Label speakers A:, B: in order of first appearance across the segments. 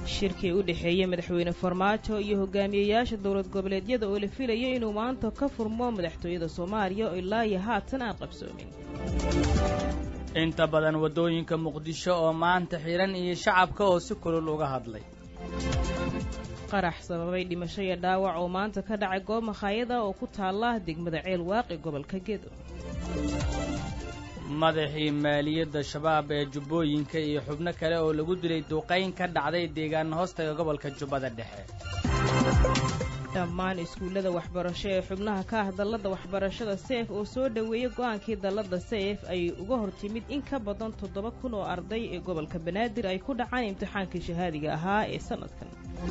A: shirkii u dhexeeyey madaxweyne farmaajo iyo hogaamiyeyaasha dowlad goboleedyada oo la filayay inuu maanta ka furmo madaxtooyada soomaaliya oo ilaa iyo haatan aan qabsoomin
B: inta badan waddooyinka muqdisho oo maanta xidhan iyo shacabka oo si kulul uga hadlay
A: qarax sababay dhimasho iyo dhaawac oo maanta ka dhacay goob makhaayada oo ku taalla degmada ceel waaqi gobolka gedo
B: madaxii maaliyadda shabaab ee jubbooyinka iyo xubno kale oo lagu dilay duqayn ka dhacday deegaana hoostaga gobolka jubbada dhexe
A: dhammaan iskuullada waxbarasho ee xubnaha ka ah dalladda waxbarashada seef oo soo dhoweeyey go'aankii dalladda seef ay uga hor timid in ka badan toddoba kun oo arday ee gobolka banaadir ay ku dhacaan imtixaankii shahaadiga ahaa ee sannadkan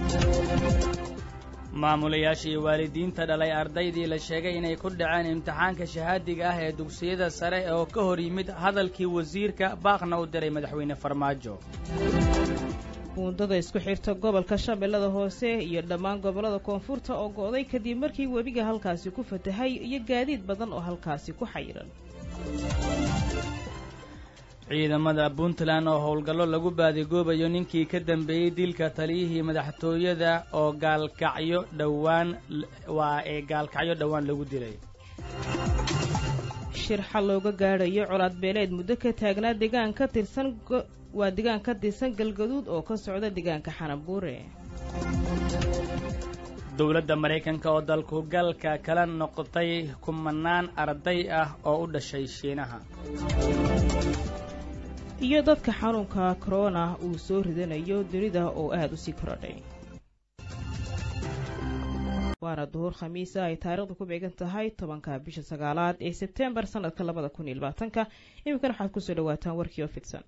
B: maamulayaasha iyo waalidiinta dhalay ardaydii la sheegay inay ku dhaceen imtixaanka shahaadiga ah ee dugsiyada sare oo ka hor yimid hadalkii wasiirka baaqna u diray madaxweyne farmaajo
A: buundada isku xirta gobolka shabeellada hoose iyo dhammaan gobollada koonfurta oo go'day kadib markii webiga halkaasi ku fatahay iyo gaadiid badan oo halkaasi ku xayiran
B: ciidamada puntland oo howlgallo lagu baadigoobayo ninkii ka dambeeyey dilka taliyihii madaxtooyada oo gaalkacyo dhowaan waa ee gaalkacyo dhowaan lagu dilay
A: shir xal looga gaadhayo colaad beeleed muddo ka taagnaa deegaan ka tirsan waa deegaan ka tirsan galgaduud oo ka socda deegaanka xanabuure
B: dowladda maraykanka oo dalku galka kala noqotay kumanaan arday ah oo u dhashay shiinaha
A: iyo dadka xanuunka korona uu soo ridanayo dunida oo aada u sii korodhay waana duhur khamiisa ay taariikhdu ku beegan tahay tobanka bisha sagaalaad ee sebtembar sanadka labada kun iyo labaatanka iminkana waxaad kusoo dhawaataan warkii oo fidsan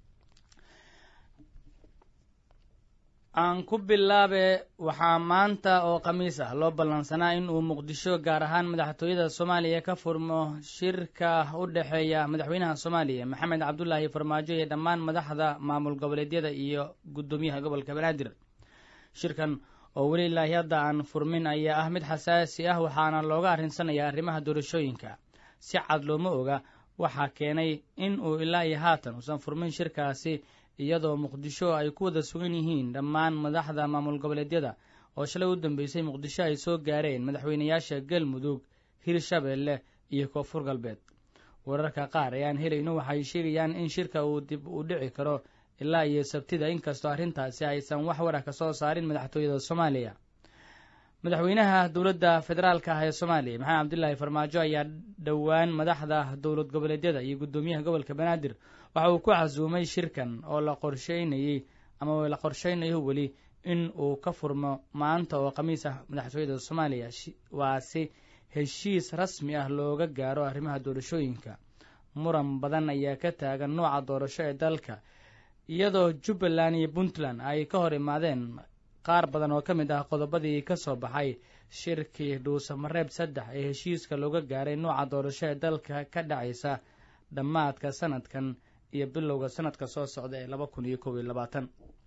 B: aan ku bilaabe waxaa maanta oo khamiis ah loo ballansanaa in uu muqdisho gaar ahaan madaxtooyada soomaaliya ka furmo shirka u dhexeeya madaxweynaha soomaaliya maxamed cabdulaahi farmaajo iyo dhammaan madaxda maamul goboleedyada iyo guddoomiyaha gobolka banaadir shirkan oo weli ilaahi hadda aan furmin ayaa ah mid xasaasi ah waxaana looga arrinsanaya arrimaha doorashooyinka si cad looma oga waxaa keenay in uu ilaa iyo haatan uusan furmin shirkaasi iyadoo muqdisho ay ku wada sugan yihiin dhammaan madaxda maamul goboleedyada oo shalay u dambeysay muqdisho ay soo gaareen madaxweynayaasha galmudug hirshabeelle iyo koonfur galbeed wararka qaar ee aan helayno waxay sheegayaan in shirka uu dib u dhici karo ilaa iyo sabtida inkastoo arrintaasi aysan wax warah ka soo saarin madaxtooyada soomaaliya madaxweynaha dowladda federaalka ah ee soomaaliya maxamed cabdilaahi farmaajo ayaa dhowaan madaxda dowlad goboleedyada iyo guddoomiyaha gobolka banaadir waxa uu ku casuumay shirkan oo la qorsheynayey ama la qorsheynayo weli in uu ka furmo maanta oo khamiis ah madaxtooyada soomaaliya waa si heshiis rasmi ah looga gaaro arrimaha doorashooyinka muran badan ayaa ka taagan nooca doorasho ee dalka iyadoo jubbaland iyo puntland ay ka hor imaadeen qaar badan oo ka mid ah qodobadii ka soo baxay shirkii dhuusamareeb saddex ee heshiiska looga gaaray nooca doorasho ee dalka ka dhacaysa dhammaadka sanadkan iyo bilowga sanadka soo socda ee laba kun iyo kob iyo labaatan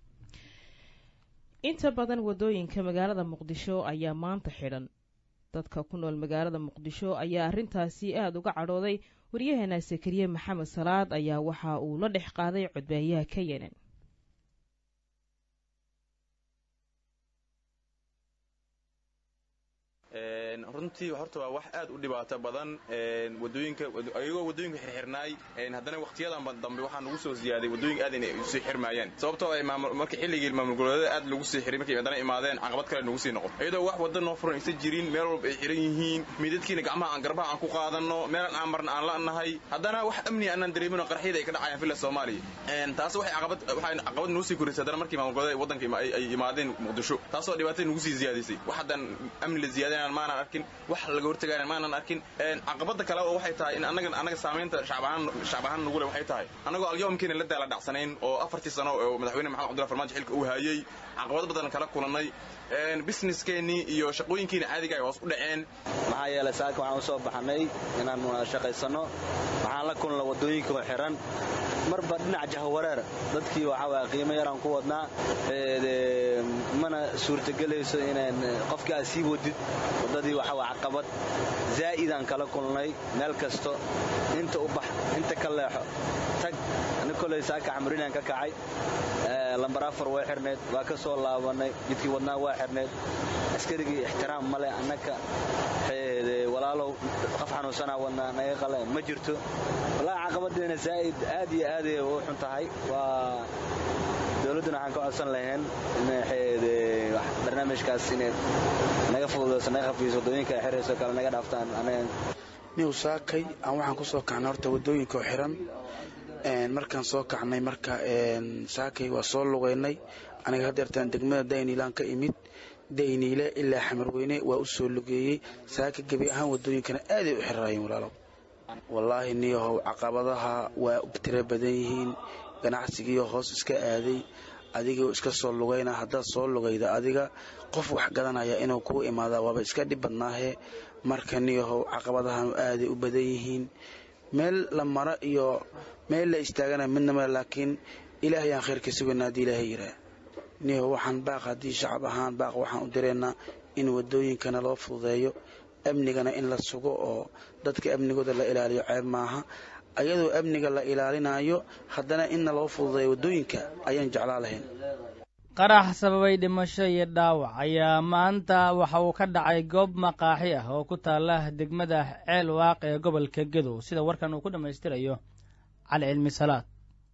A: inta badan waddooyinka magaalada muqdisho ayaa maanta xidhan dadka ku nool magaalada muqdisho ayaa arrintaasi aada uga cadhooday waryaheena sakariye maxamed salaad ayaa waxa uu la dhex qaaday codbaayaha ka yenan
C: runtii horta waa wax aad u dhibaato badan wadooyinka ayagoo wadooyinka xirxirnaay haddana wakhtiyadan dambe waxaa nagu soo ziyaaday wadooyinka aad inay usii xirmaayeen sababtoo ay marka xilligii maamul goboleedyada aad lagu sii xiray markay haddana imaadeen caqabad kale nagu sii noqon iyadoo wax wadda noo furan aysan jirin meel walba ay xiran yihiin midadkiina gacmaha aan garbaha aan ku qaadanno meelan aan marna aan la'nahay haddana wax amni aanaan dareemino qarxiyada ay ka dhacayaan filla soomaaliya taas waxay caqabad waxay caqabad nagu sii korisay haddana markii maamul goboleedyada waddanka ay imaadeen muqdisho taasoo dhibaatada nagu sii ziyaadisay wax haddaan amni la ziyaadinaan maanan arkin wax laga hortagaana maanan arkin caqabada kale oo waxay tahay in anaga anaga saamaynta shacab ahaan shacab ahaan nagu leh waxay tahay annagoo alyawmkiina la daala dhacsanayn oo afartii sano oo madaxweyne maxamed cabdullahi farmaajo xilka uu hayay caqabado badan kala kulannay businesskeenii iyo shaqooyinkiina caadiga ay hoos u dhaceen
D: maxaa yeelay saaka waxaan u soo baxnay inaan shaqaysanno waxaan la kulna waddooyinka oo xiran marba dhinac jahawareer dadkii waxaa waaya qiimo yaraan ku wadnaa mana suurtagelayso inaan qofkii aad sii wadid waddadii runtii waxa waa caqabad zaa'idaan kala kulnay meel kasto inta u bax inta ka leexo tag ani koley saaka camrinaan ka kacay lambar afar waa xirneed waa ka soo laabanay jidkii wadnaa waa xirneed askarigii ixtiraam male annaka walaalow qof xanuunsanaa wadnaa naga qale ma jirto wallaahi caqabadeena zaa'id aad iyo aaday u xun tahay waa dowladduna waxaan ka codsan lahayn in barnaamijkaas inay naga fududayso naga khafiiso waddooyinka ay xirayso kale naga dhaaftaan anaga
E: niw saakay aan waxaan ku soo kacnay horta waddooyinka oo xiran markaan soo kacnay marka saakay waa soo lugaynay aniga haddeertaan degmada dayniilaan ka imid dayniile ilaa xamarweyne waa u soo lugeeyey saaka gebi ahaan waddooyinkana aaday u xirraayeen walaalow wallaahi niyahow caqabadaha waa tiro badan yihiin ganacsigiioo hoos iska aaday adigoo iska soo lugayna haddaad soo lugayda adiga qof wax gadanaya inuu kuu imaadaa waaba iska dhib badnaahe marka niyahow caqabadahanu aaday u badan yihiin meel la mara iyo meel la istaagana midna male laakiin ilaahay aan khayrka sugaynaa haddii ilaahay yiraa niyahow waxaan baaq haddii shacab ahaan baaq waxaan u direynaa in waddooyinkana loo fududeeyo amnigana in la sugo oo dadka amnigooda la ilaaliyo ceeb maaha ayadoo amniga la ilaalinayo haddana inna loo fududeeyo waddooyinka ayaan jeclaa lahayn
B: qarax sababay dhimasho iyo dhaawac ayaa maanta waxa uu ka dhacay goob maqaaxi ah oo ku taala degmada ceel waaq ee gobolka gedow sida warkan uu ku dhammaystirayo cali cilmi salaad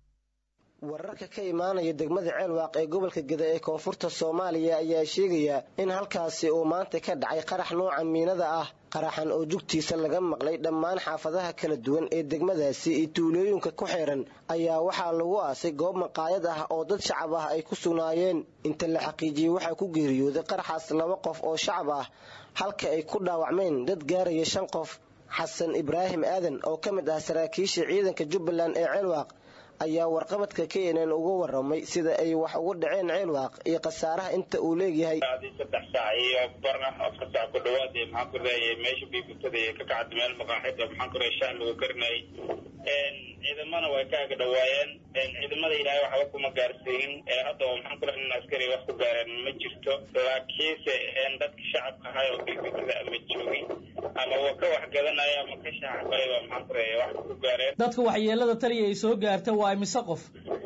F: wararka ka imaanaya degmada ceelwaaq ee gobolka geda ee koonfurta soomaaliya ayaa sheegaya in halkaasi uu maanta ka dhacay qarax nooca miinada ah qaraxan oo jugtiisa laga maqlay dhammaan xaafadaha kala duwan ee degmadaasi iyo tuulooyinka ku xeeran ayaa waxaa lagu aasay goob maqaayad ah oo dad shacab ah ay ku sugnaayeen inta la xaqiijiyey waxaa ku geeriyooday qaraxaas laba qof oo shacab ah halka ay ku dhaawacmeen dad gaaraya shan qof xasan ibraahim aadan oo ka mid ah saraakiisha ciidanka jubbaland ee ceelwaaq ayaa warqabadka knn uga waramay sida ay wax ugu dhaceen ceelwaaq iyo khasaaraha inta uu leegyahay
G: saddex saac iyo bar afar saac ku dhawaad maxaan ku raayay meesha biibutada ka kacda meel maqaaxida maxaan ku raay shaah lagu karinayay ciidamana way ka aga dhawaayeen ciidamada ilaahay waxba kuma gaarsiinin hadda maxaan ku raay nin askari wax ku gaareen ma jirto laakiinse dadka shacabka ahay oo biibutada ama joogin ama wa ka wax gadanaya ama ka shaaxbayba maxaan ku raay wax ku gaareen
B: dadka waxyeelada taliya ay soo gaarta waa imise qof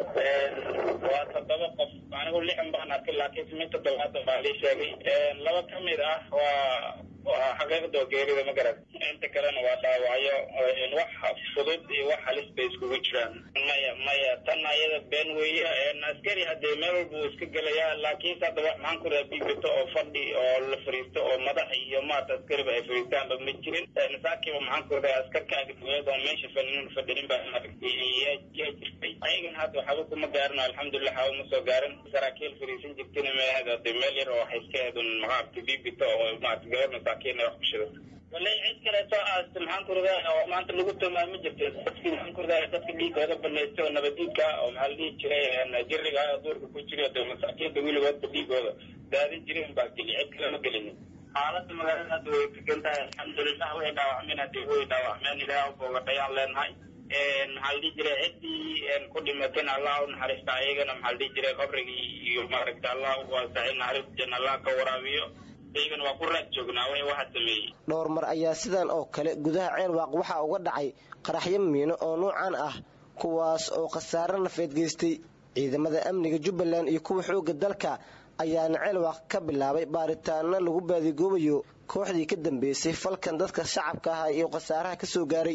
G: waa toddoba qof anigu lixan baan arkay laakiin simin toddobaatan baa lii sheegay laba ka mid ah waa waa xaqiiqda oo geerida ma garan inta kalena waa dhaawacyo wax fudud iyo wax halis bay iskugu jiraan maya maya tan ayada been weeye askari haddee meel walba uu iska gelayaa laakiinse hadda wax maxaan ku raha biibito oo fadhi oo la fariisto oo madax iyo maata askariba ay fariistaanba ma jirin saakiiba maxaan ku raha askarka agdawlad oo meesha fadhinin fadhinin baa yaa jirtay ayagan hadda waxba kuma gaarin alxamdulilah waxba ma soo gaarin saraakiil fariisan jirtina meehad hadee meel yar oo waxay iska hedun maaragta biibito oo maarata gabar masaakiin ay wax ku shido walay cid kaleeto aasta maxaan ku radaa oo maanta lagu tumaa ma jirto dadkii maxaan ku radaa dadka dhiigooda banaystay oo nabadiidka oo maxaa la dhihi jiray jiriga duurka ku jiray de masaakiinta weligoodba dhiigooda daadin jireen baa geli cid kale ma gelinin xaaladda magaalada hadda way degan tahay alxamdulilah way dhaawacmeen haddii way dhaawacmeen ilaah boogadhayaan leenahay maxaa la dhihi jiray ciddii ku dhimateen allah u naxariista ayagana maxaa la dhihi jiray qabrigii iyo maaragta allah u waasacay naxariista janna allah ka waraabiyo iyagana waa ku raad joognaa way waxa sameeyey
F: dhowr mar ayaa sidan oo kale gudaha ceelwaaq waxaa uga dhacay qaraxyo miino oo nuucan ah kuwaas oo khasaare nafeed geystay ciidamada amniga jubbaland iyo kuwa xoogga dalka ayaana ceelwaaq ka bilaabay baaritaano lagu baadigoobayo kooxdii ka dambeysay falkan dadka shacabka ah iyo khasaaraha ka soo gaaray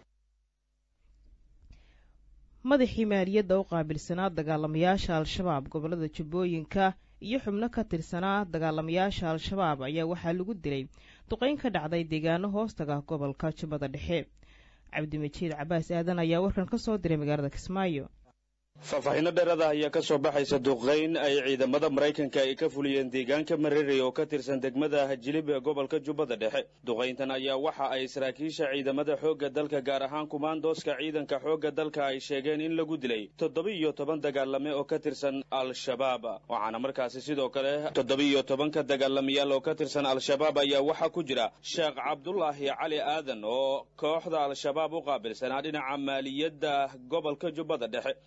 A: madaxii maaliyadda u qaabilsanaa dagaalamayaasha al-shabaab gobollada jubbooyinka iyo xubno ka tirsanaa dagaalamayaasha al-shabaab ayaa waxaa lagu dilay duqayn ka dhacday deegaano hoostaga gobolka jubbada dhexe cabdimajiid cabaas aadan ayaa warkan ka soo diray magaalada kismaayo
H: faahfaaxino dheerada ayaa ka soo baxaysa duqayn ay ciidamada maraykanka ay ka fuliyeen deegaanka mareerey oo ka tirsan degmada hajilib ee gobolka jubbada dhexe duqayntan ayaa waxa ay saraakiisha ciidamada xoogga dalka gaar ahaan kumaandooska ciidanka xoogga dalka ay sheegeen in lagu dilay toddoba-iyo toban dagaalame oo ka tirsan al-shabaab waxaana markaasi sidoo kale toddoba-iyo tobanka dagaalamayaal oo ka tirsan al-shabaab ayaa waxaa ku jira sheekh cabdulaahi cali aadan oo kooxda al-shabaab u qaabilsanaa dhinaca maaliyadda gobolka jubbada dhexe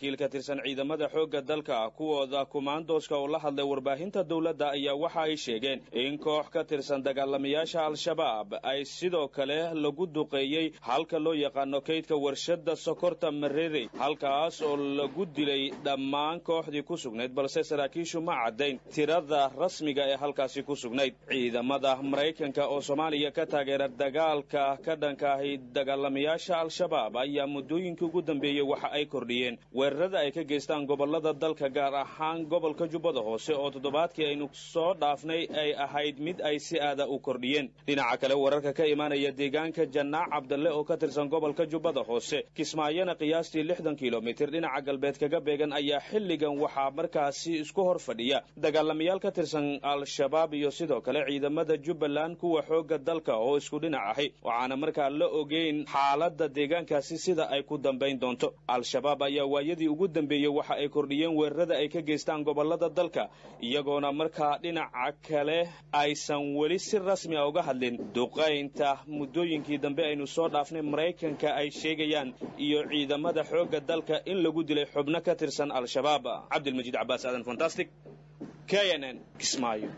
H: saraakiil ka tirsan ciidamada xoogga dalka kuwooda kumaandooska oo la hadlay warbaahinta dowladda ayaa waxa ay sheegeen in koox ka tirsan dagaalamayaasha al-shabaab ay sidoo kale lagu duqeeyey halka loo yaqaano kaydka warshadda sokorta marere halkaas oo lagu dilay dhammaan kooxdii ku sugnayd balse saraakiishu ma caddayn tirada rasmiga ee halkaasi ku sugnayd ciidamada maraykanka oo soomaaliya ka taageera dagaalka ka dhanka ahi dagaalamayaasha al-shabaab ayaa muddooyinkii ugu dambeeyey waxa ay kordhiyeen weerarada ay ka geystaan gobollada dalka gaar ahaan gobolka jubbada hoose oo toddobaadkii aynu soo dhaafnay ay ahayd mid ay si aada u kordhiyeen dhinaca kale wararka ka imaanaya deegaanka janaac cabdalle oo ka tirsan gobolka jubbada hoose kismaayona qiyaastii lixdan kilomitir dhinaca galbeed kaga beegan ayaa xilligan waxaa markaasi isku hor fadhiya dagaalamayaal ka tirsan al-shabaab iyo sidoo kale ciidamada jubbaland kuwa xoogga dalka oo isku dhinac ahi waxaana markaa la ogeyn xaaladda deegaankaasi sida ay ku dambayn doonto al-shabaab ayaa waayadii ugu dambeeyey waxa ay kordhiyeen weerarada ay ka geystaan gobollada dalka iyagoona markaa dhinaca kale aysan weli si rasmi a uga hadlin duqaynta muddooyinkii dambe aynu soo dhaafnay maraykanka ay sheegayaan iyo ciidamada xoogga dalka in lagu dilay xubno ka tirsan al-shabaab cabdilmajiid cabaas aadan fantastic k n n kismaayo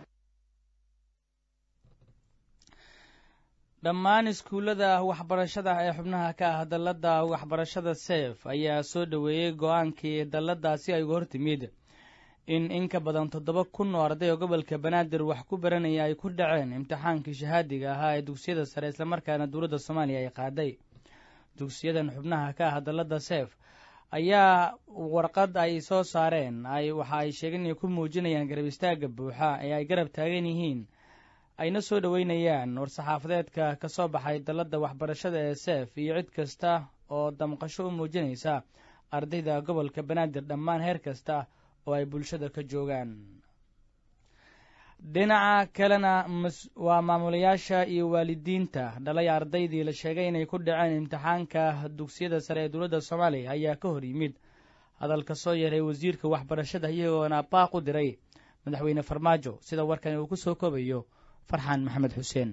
B: dhammaan iskuullada waxbarashada ee xubnaha ka ah dalladda waxbarashada seef ayaa soo dhoweeyey go-aankii dalladaasi ay uga hortimid in in ka badan toddoba kun oo arday oo gobolka banaadir wax ku baranaya ay ku dhaceen imtixaankii shahaadiga ahaa ee dugsiyada sare islamarkaana dowladda soomaaliya ay qaaday dugsiyadan xubnaha ka ah dalladda seef ayaa warqad ay soo saareen ay waxa ay sheegeen inay ku muujinayaan garab istaagga buuxa ee ay garab taagan yihiin ayna soo dhoweynayaan war-saxaafadeedka ka soo baxay dalladda waxbarashada ee seef iyo cid kasta oo damqasho u muujinaysa ardayda gobolka banaadir dhammaan heer kasta oo ay bulshada ka joogaan dhinaca kalena waa maamulayaasha iyo waalidiinta dhalay ardaydii la sheegay inay ku dhaceen imtixaanka dugsiyada sare ee dowladda soomaaliya ayaa ka hor yimid hadalka soo yeeray wasiirka waxbarashada iyagoona baaq u diray madaxweyne farmaajo sida warkani uu ku soo koobayo farxaan maxamed xuseen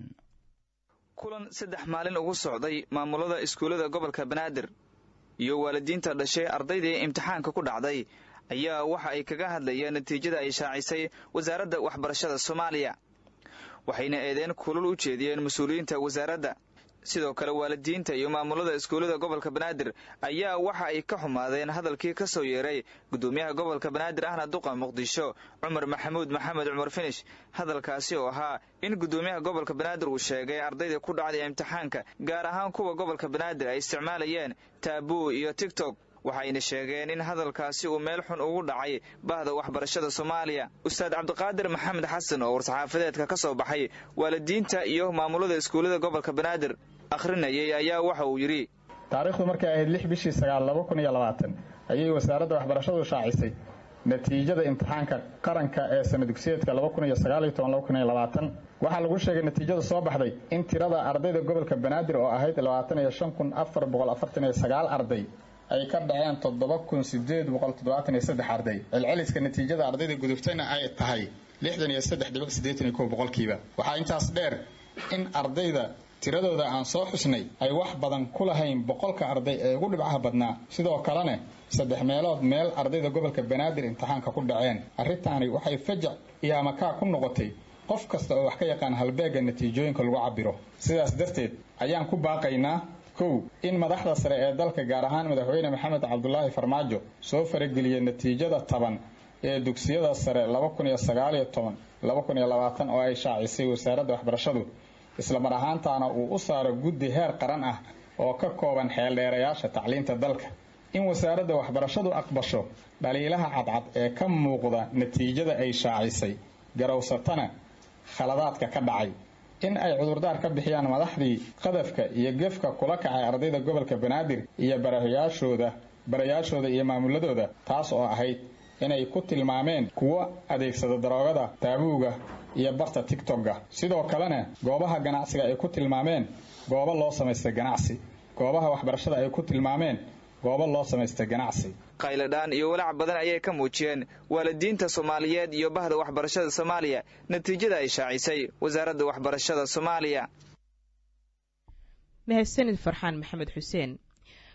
I: kulan saddex maalin ugu socday maamulada iskuullada gobolka banaadir iyo waalidiinta dhashay ardaydii imtixaanka ku dhacday ayaa waxa ay kaga hadlayeen natiijada ay shaacisay wasaaradda waxbarashada soomaaliya waxayna eedeen kulul u jeediyeen mas-uuliyiinta wasaaradda sidoo kale waalidiinta iyo maamulada iskuullada gobolka banaadir ayaa waxa ay ka xumaadeen hadalkii ka soo yeeray gudoomiyaha gobolka banaadir ahna duqa muqdisho cumar maxamuud maxamed cumar finish hadalkaasi oo ahaa in gudoomiyaha gobolka banaadir uu sheegay ardayda ku dhacday imtixaanka gaar ahaan kuwa gobolka banaadir ay isticmaalayeen taabuu iyo tigtok waxayna sheegeen in hadalkaasi uu meel xun ugu dhacay bahda waxbarashada soomaaliya ustaad cabdiqaadir maxamed xasan oo war-saxaafadeedka ka soo baxay waalidiinta iyo maamulada iskuullada gobolka banaadir akhrinayay ayaa waxa uu yidhi
J: taariikhdu markay ahayd lix bishii sagaal laba kun iyo labaatan ayay wasaaradda waxbarashadu shaacisay natiijada imtixaanka qaranka ee sana dugsiyeedka laba kun iyo sagaal iyo toban laba kun iyo labaatan waxaa lagu sheegay natiijada soo baxday in tirada ardayda gobolka banaadir oo ahayd labaatan iyo shan kun afar boqol afartan iyo sagaal arday ay ka dhaceen toddoba kun sideed boqol toddobaatan iyo saddex arday celceliska natiijada ardayda gudubtayna ay tahay lixdan iyo saddex dhibic siddeetan iyo kow boqolkiiba waxaa intaas dheer in ardayda tiradooda aan soo xusnay ay wax badan ku lahayn boqolka arday ee ugu dhibcaha badnaa sidoo kalena saddex meelood meel ardayda gobolka banaadir imtixaanka ku dhaceen arrintaani waxay fajac iyo amakaa ku noqotay qof kasta oo wax ka yaqaan halbeegga natiijooyinka lagu cabiro sidaas darteed ayaan ku baaqaynaa kow in madaxda sare ee dalka gaar ahaan madaxweyne maxamed cabdulaahi farmaajo soo farageliya natiijada taban ee dugsiyada sare laba kun iyo sagaaliyo toban laba kun iyo labaatan oo ay shaacisay wasaaradda waxbarashadu islamar ahaantaana uu u saaro guddi heer qaran ah oo ka kooban xeeldheerayaasha tacliinta dalka in wasaaradda waxbarashadu aqbasho dhaliilaha cadcad ee ka muuqda natiijada ay shaacisay garowsatana khaladaadka ka dhacay in ay cudurdaar ka bixiyaan madaxdii qadafka iyo gefka kula kacay ardayda gobolka banaadir iyo barayaashooda barayaashooda iyo maamuladooda taas oo ahayd inay ku tilmaameen kuwo adeegsada daroogada taabuuga iyo barta tigtogga sidoo kalena goobaha ganacsiga ay ku tilmaameen goobo loo samaystay ganacsi goobaha waxbarashada ay ku tilmaameen goobo loo samaystay ganacsi
I: qayladhaan iyo walaac badan ayay ka muujiyeen waalidiinta soomaaliyeed iyo bahda waxbarashada soomaaliya natiijada ay shaacisay wasaaradda waxbarashada soomaaliya
A: mahadsanid farxaan maxamed xuseen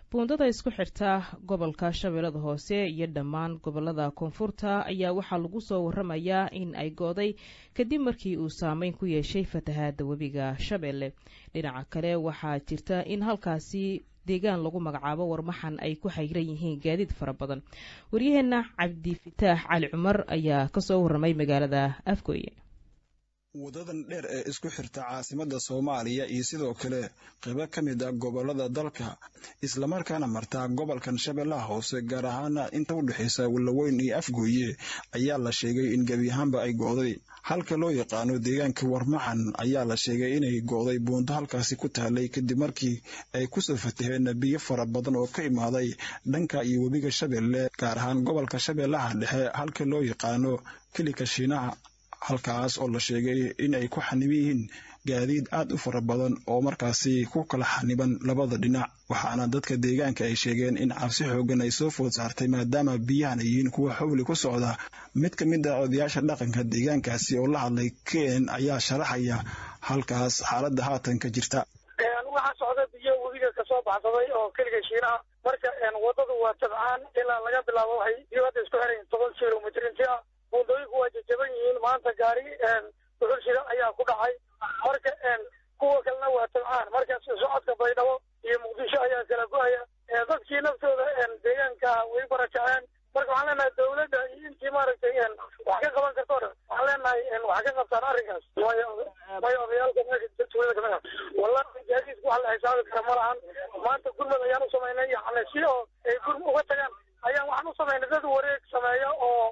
A: buundada isku xirta gobolka shabeellada hoose iyo dhammaan gobolada koonfurta ayaa waxaa lagu soo waramayaa in ay gooday kadib markii uu saameyn ku yeeshay fatahaada webiga shabeelle dhinaca kale waxaa jirta in halkaasi deegaan lagu magacaabo warmaxan ay ku xayran yihiin gaadiid fara badan waryaheena cabdifitaax cali cumar ayaa kasoo waramay magaalada afgooye
K: wadadan dheer ee isku xirta caasimadda soomaaliya iyo sidoo kale qaybo ka mid a gobolada dalka islamarkaana martaa gobolkan shabeellaha hoose gaar ahaana inta u dhexaysa wallaweyn iyo afgooye ayaa la sheegay in gebi ahaanba ay go'day halka loo yaqaano deegaanka warmaxan ayaa la sheegay inay go'day buunto halkaasi ku taalay kadib markii ay kusoo fataheen biyo fara badan oo ka imaaday dhanka iyo webiga shabeelle gaar ahaan gobolka shabeellaha dhexe halka loo yaqaano kelika shiinaha halkaas oo la sheegay in ay ku xaniban yihiin gaadiid aad u fara badan oo markaasi ku kala xaniban labada dhinac waxaana dadka deegaanka ay sheegeen in cabsi xoogan ay soo food saartay maadaama biyahan ay yihiin kuwa xawli ku socda mid ka mid a odayaasha dhaqanka deegaankaasi oo la hadlay ken ayaa sharaxaya halkaas xaaladda haatan ka jirta
L: waxaa socda biyo webiga kasoo baxsaday oo keliga shiinaha marka wadadu waa tabcaan ilaa laga bilaabo waxay biyo hadda isku xirayin toban kilomitr inti ah buundooyinku waa jajaban yihiin maanta gaari duxul shida ayaa ku dhacay marka kuwa kalena waa tabcaan marka socodka baydhabo iyo muqdisho ayaa kala go-aya dadkii naftooda deegaanka way barakaceen marka waxaan leenahay dawladda iyo intii maaragtay wax ka qaban karto o dhan waxaan leenahay wax ka qabtaan arrinkaas may odayaalka meesha tuulada kamid ah wallahi gaadiidku wax la xisaabi kara ma lahan maanta gurmad ayaan u samaynay yani si oo ay gurm uga tagaan ayaan waxaan u samaynay dad wareeg sameeya oo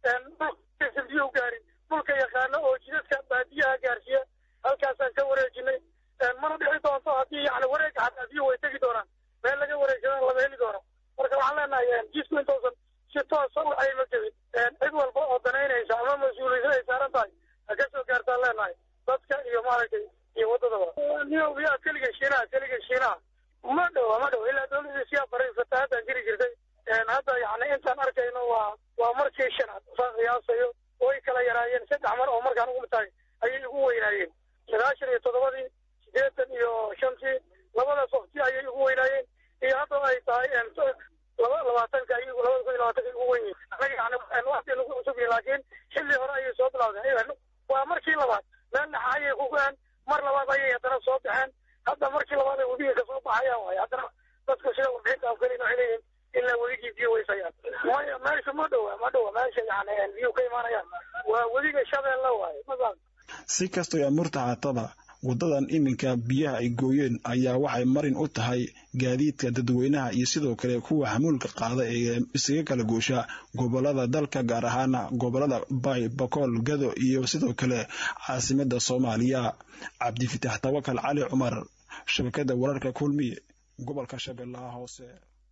L: biyo gaarin dhulka yaqaano oo jidadka baadiyaha gaarsiiya halkaasaan ka wareejinay mana dhici doonto haddii yani wareega xataa biyo way tegi doonaan meel laga wareegsadaan lama heli doono marka waxaan leenahay jisku intoosan si toosa u ayma jebin cid walba oo danaynaysa ama mas-uuliyada ay saaran tahay ha ka soo gaartaan leenahay dadka iyo maaragtay iyo waddadaba niyobiyaa keliga shiinaha keliga shiinaha ma dhowa ma dhow ilaa dawladii siyaa baray fatahaadaan jiri jirtay hadda yani intaan arkayno waa waa markii shanaad saan qiyaasayo way kala yaraayeen saddex mar oo markaan ugu tahay ayay ugu weynaayeen sagaashan iyo toddobadii siddeetan iyo shantii labadaas waqti ayay ugu weynaayeen iyo hadda ay tahay laba labaatanka ay labada kun iyo labaatanka ugu weyn yihin anaga yani waqti nagu cusub yihin laakiin xilli hore ayay soo bilawdeen waa markii labaad meel dhexa ayay ku go-een mar labaad ayay haddana soo baxeen hadda markii labaad ay webiga kasoo baxayaan waay haddana dadku sida warbixinta afgalin waxay leeyihin ilaa weligii biyo weysayaan maya meesha ma dhowa ma dhowa meesha yani biyo ka imaanayaan waa weliga shabeelle waaye masaa
K: si kastoo amurta haataba waddadan iminka biyaha ay gooyeen ayaa waxay marin u tahay gaadiidka dadweynaha iyo sidoo kale kuwa xamuulka qaada ee isaga kala goosha gobolada dalka gaar ahaana gobolada bay bakool gado iyo sidoo kale caasimadda soomaaliya cabdifitaax tawakal cali cumar shabakada wararka kulmiye gobolka shabeellaha hoose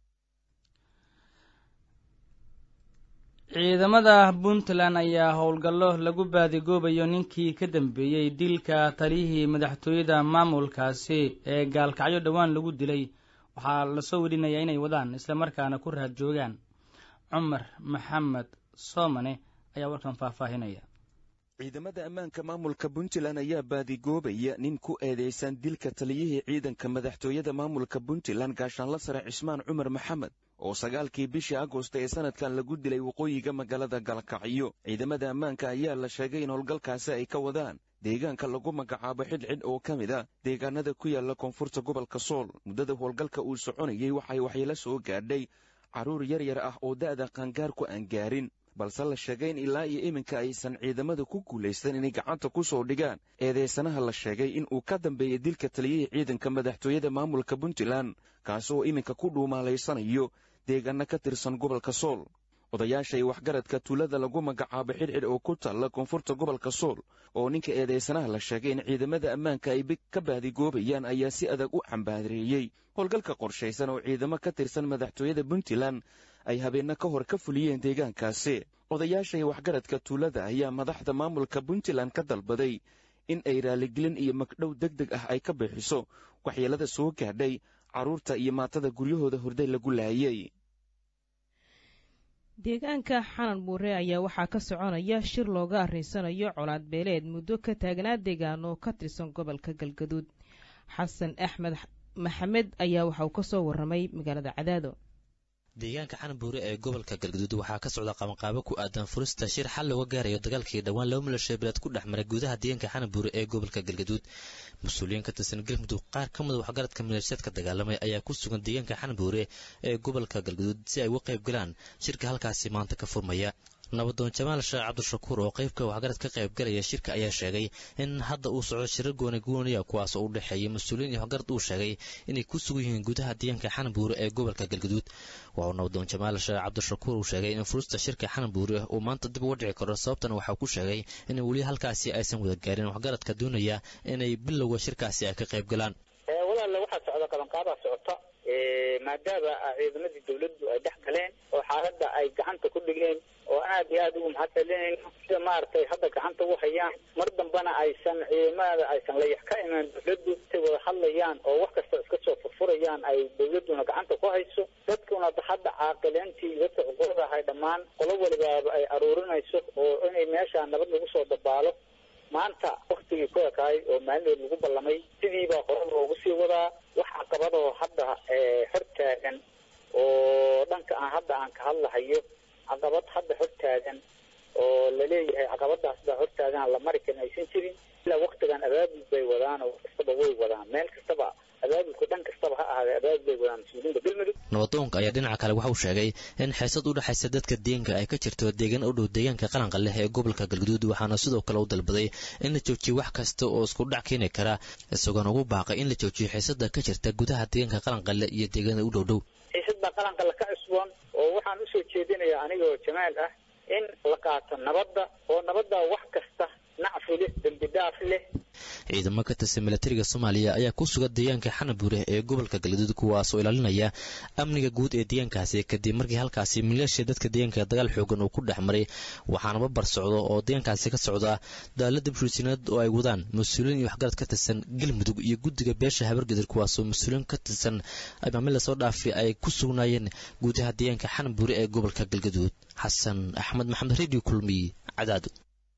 B: ciidamada puntland ayaa howlgallo lagu baadigoobayo ninkii ka dambeeyey dilka taliyihii madaxtooyada maamulkaasi ee gaalkacyo dhowaan lagu dilay waxaa lasoo werinayaa inay wadaan islamarkaana ku raad joogaan cumar maxamed soomane ayaa warkan faahfaahinaya
M: ciidamada ammaanka maamulka puntland ayaa baadigoobaya nin ku eedeysan dilka taliyihii ciidanka madaxtooyada maamulka puntland gaashaanla sare cismaan cumar maxamed oo sagaalkii bishii agosto ee sanadkan lagu dilay waqooyiga magaalada galkacyo ciidamada ammaanka ayaa la sheegay in howlgalkaasi ay ka wadaan deegaanka lagu magacaabo xidhxidh oo ka mid a deegaanada ku yaala koonfurta gobolka sool muddada howlgalka uu soconayey waxay waxyeelo soo gaadhay carruur yar yar ah oo da'da qaangaarku aan gaarin balse la sheegay in ilaa iyo iminka aysan ciidamada ku guulaysan inay gacanta ku soo dhigaan eedeysanaha la sheegay in uu ka dambeeyey dilka taliyihii ciidanka madaxtooyada maamulka puntland kaasi oo iminka ku dhuumaalaysanayo deegaano ka tirsan gobolka sool odayaashay waxgaradka tuulada lagu magacaabo xidhxidh oo ku taalla koonfurta gobolka sool oo ninka eedeysanaha la sheegay in ciidamada ammaanka ay ka baadigoobayaan ayaa si adag u cambaareeyey howlgalka qorshaysan oo ciidamo ka tirsan madaxtooyada puntland ay habeenno ka hor ka fuliyeen deegaankaasi odayaashay waxgaradka tuulada ayaa madaxda maamulka puntland ka dalbaday in ay raaligelin iyo magdhow deg deg ah ay ka bixiso waxyeelada soo gaadhay carruurta iyo maatada guryahooda horday lagu laayay
A: deegaanka xanan buure ayaa waxaa ka soconaya shir looga arrinsanayo colaad beeleed muddo ka taagnaa deegaano ka tirsan gobolka galgaduud xasan axmed maxamed ayaa waxa uu ka soo warramay magaalada cadaado
N: deegaanka xanbuure ee gobolka galgaduud waxaa ka socda qabanqaabo ku aadan furista shir xal looga gaarayo dagaalkii dhowaan laba milashay bilaad ku dhex maray gudaha deegaanka xanbuure ee gobolka galgaduud mas-uuliyiin ka tirsan galmudug qaar ka mid waxgaradka maleeshiyaadka dagaalamay ayaa ku sugan deegaanka xanbuure ee gobolka galgaduud si ay uga qayb galaan shirka halkaasi maanta ka furmaya nabadoon jamaal sheekh cabdishakuur oo qeybka waxgarad ka qayb galaya shirka ayaa sheegay in hadda uu socdo shirar gooni gooniya kuwaas oo u dhexeeya mas-uuliyiin iyo waxgarad uu sheegay inay ku sugan yihiin gudaha deegaanka xanbuure ee gobolka galgaduud waxauu nabadoon jamaal sheekh cabdishakuur uu sheegay in furista shirka xanbuure uu maanta dib uga dhici karo sababtana waxaa ku sheegay in weli halkaasi aysan wada gaarin waxgaradka doonaya inay bilowga shirkaasi ay ka qayb galaan
O: walaale waxaa socda qabanqaabaa socota maadaama ciidamadii dawladdu ay dhex galeen oo xaaladda ay gacanta ku dhigeen oo aad iyo aad ugu mahadcelinayno sida maaragtay hadda gacanta u hayaan mar dambana aysan ciidamada aysan layax ka imaan dawladdu intay wada hadlayaan oo wax kasta iska soo furfurayaan ay dawladduna gacanta ku hayso dadkuna hadda caaqileentii dadka cuqurada ahay dhammaan qolo walibaaba ay aruurinayso oo inay meesha nabad lagu soo dabaalo maanta waktigii ku ekaay oo maalinood lagu ballamay sidiibaa hore loogu sii wadaa wax caqabadoo hadda hor taagan oo dhanka aan hadda aan ka hadlahayo caqabad hadda hor taagan oo laleeyahay caqabadaas baa hor taagan la mari karin aysan jirin ilaa waktigan abaabul bay wadaan oo kastaba way wadaan meel kastaba abaabulka dhan kastaba ha ahaadee abaabul bay wadaan mas-uuliyiinta galmudug
N: nabadoonka ayaa dhinaca kale waxa uu sheegay in xiisad u dhexaysa dadka deegaanka ay ka jirto deegaan u dhow deegaanka qaranka leh ee gobolka galguduud waxaana sidoo kale u dalbaday in la joojiyo wax kasta oo isku dhac keeni kara isagoona ugu baaqay in la joojiyo xiisada ka jirta gudaha deegaanka qaranka leh iyo deegaanada u dhow dhow
O: xiisad baa qaranka la ka cusboon oo waxaan usoo jeedinayaa anigoo jamaal ah in la qaato nabadda oo nabadda wax kasta nacfi leh dembi dhaaf leh
N: ciidamo ka tirsan milatariga soomaaliya ayaa ku sugan deegaanka xanabuure ee gobolka galgaduud kuwaas oo ilaalinaya amniga guud ee deegaankaasi kadib markii halkaasi maleeshiya dadka deegaanka dagaal xoogan uu ku dhex maray waxaana babar socdo oo deegaankaasi ka socda daalada bulshisineed oo ay wadaan mas-uuliyiin iyo waxgarad ka tirsan galmudug iyo guddiga beesha habargadir kuwaasoo mas-uuliyiin ka tirsan maamil lasoo dhaafay ay ku sugnaayeen gudaha deegaanka xanabuure ee gobolka galgaduud xasan axmed maxamed radio kulmiy cadaado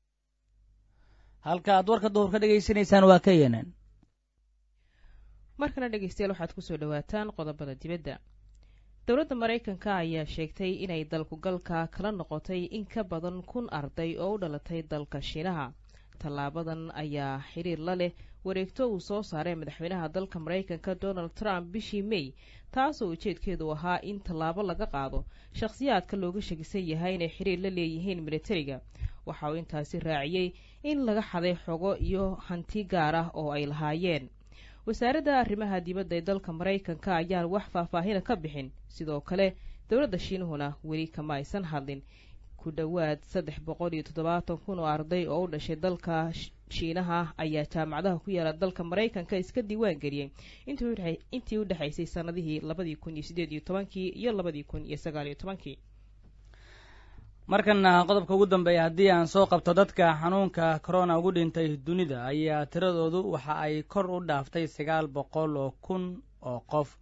B: halka aad warka duhur ka dhegaysanaysaan waa ka yenan
A: markana dhegeystayaal waxaad kusoo dhawaataan qodobada dibadda dowladda maraykanka ayaa sheegtay inay dalkugalka kala noqotay in ka badan kun arday oo u dhalatay dalka shiinaha tallaabadan ayaa xiriir la leh wareegto uu soo saaray madaxweynaha dalka maraykanka donald trump bishii may taasoo ujeedkeedu ahaa in tallaabo laga qaado shakhsiyaadka looga shakisan yahay inay xiriir la leeyihiin militariga waxa uu intaasi raaciyey in laga xaday xogo iyo hanti gaar ah oo ay lahaayeen wasaaradda arrimaha dibadda ee dalka maraykanka ayaan wax faahfaahina ka bixin sidoo kale dowladda shiinuhuna weli kama aysan hadlin ku dhowaad saddex boqol iyo toddobaatan kun oo arday oo u dhashay dalka shiinaha ayaa jaamacadaha ku yaala dalka maraykanka iska diiwaan geliyey intii u dhexaysay sannadihii labadii kun iyo siddeed iyo tobankii iyo labadii kun iyo sagaal iyo tobankii
B: markana qodobka ugu dambeeya haddii aan soo qabto dadka xanuunka corona ugu dhintay dunida ayaa tiradoodu waxa ay kor u dhaaftay sagaal boqol oo kun oo qof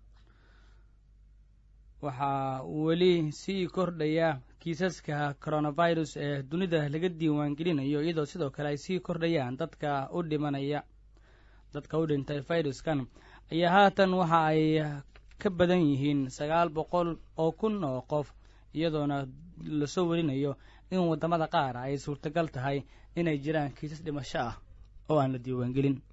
B: waxaa weli sii kordhaya kiisaska coronavirus ee dunida laga diiwaan gelinayo iyadoo sidoo kale ay sii kordhayaan dadka u dhimanaya dadka u dhintay viruskan ayaa haatan waxa ay ka badan yihiin sagaal boqol oo kun oo qof iyadoona lasoo warinayo in waddamada qaar ay suurtagal tahay inay jiraan kiisas dhimasho ah oo aan la diiwaangelin